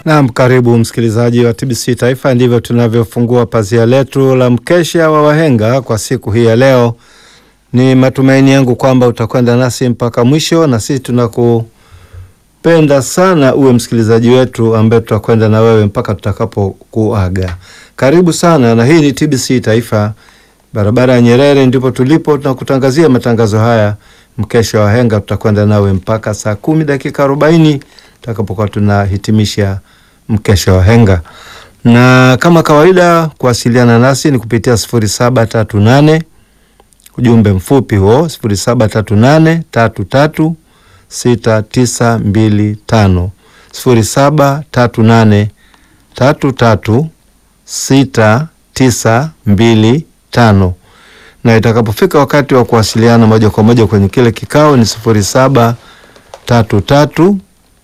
Naam, karibu msikilizaji wa TBC Taifa. Ndivyo tunavyofungua pazia letu la mkesha wa wahenga kwa siku hii ya leo. Ni matumaini yangu kwamba utakwenda nasi mpaka mwisho, na sisi tunakupenda sana uwe msikilizaji wetu ambaye tutakwenda na wewe mpaka tutakapokuaga. Karibu sana, na hii ni TBC Taifa, barabara ya Nyerere, ndipo tulipo. Tunakutangazia matangazo haya mkesha wa wahenga. Tutakwenda nawe mpaka saa kumi dakika arobaini tutakapokuwa tunahitimisha mkesha wa henga, na kama kawaida kuwasiliana nasi ni kupitia sifuri saba tatu nane ujumbe mfupi huo sifuri saba tatu nane tatu tatu sita tisa mbili tano sifuri saba tatu nane tatu tatu sita tisa mbili tano na itakapofika wakati wa kuwasiliana moja kwa moja kwenye kile kikao ni sifuri saba tatu tatu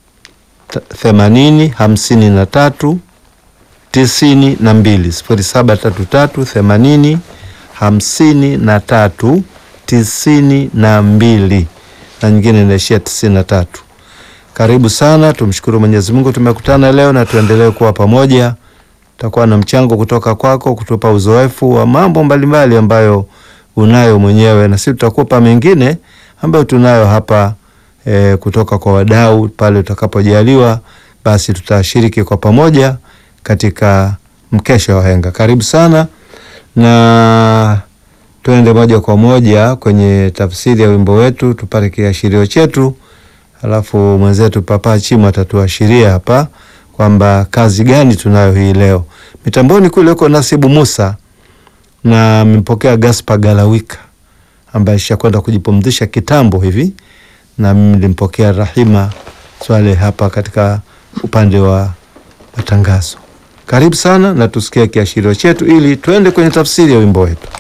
themanini hamsini na tatu tisini na mbili sifuri saba tatu tatu themanini hamsini na tatu tisini na mbili na nyingine inaishia tisini na tatu. Karibu sana, tumshukuru Mwenyezi Mungu tumekutana leo na tuendelee kuwa pamoja. Takuwa na mchango kutoka kwako kutupa uzoefu wa mambo mbalimbali ambayo unayo mwenyewe, na sisi tutakupa mengine ambayo tunayo hapa E, kutoka kwa wadau pale utakapojaliwa, basi tutashiriki kwa pamoja katika mkesha wa wahenga. Karibu sana, na tuende moja kwa moja kwenye tafsiri ya wimbo wetu, tupate kiashirio chetu, alafu mwenzetu Papa Chimu atatuashiria hapa kwamba kazi gani tunayo hii leo. Mitamboni kule uko Nasibu Musa na mpokea Gaspar Galawika ambaye ishakwenda kujipumzisha kitambo hivi na mimi nilimpokea Rahima Swale hapa katika upande wa matangazo. Karibu sana na tusikie kiashirio chetu ili tuende kwenye tafsiri ya wimbo wetu.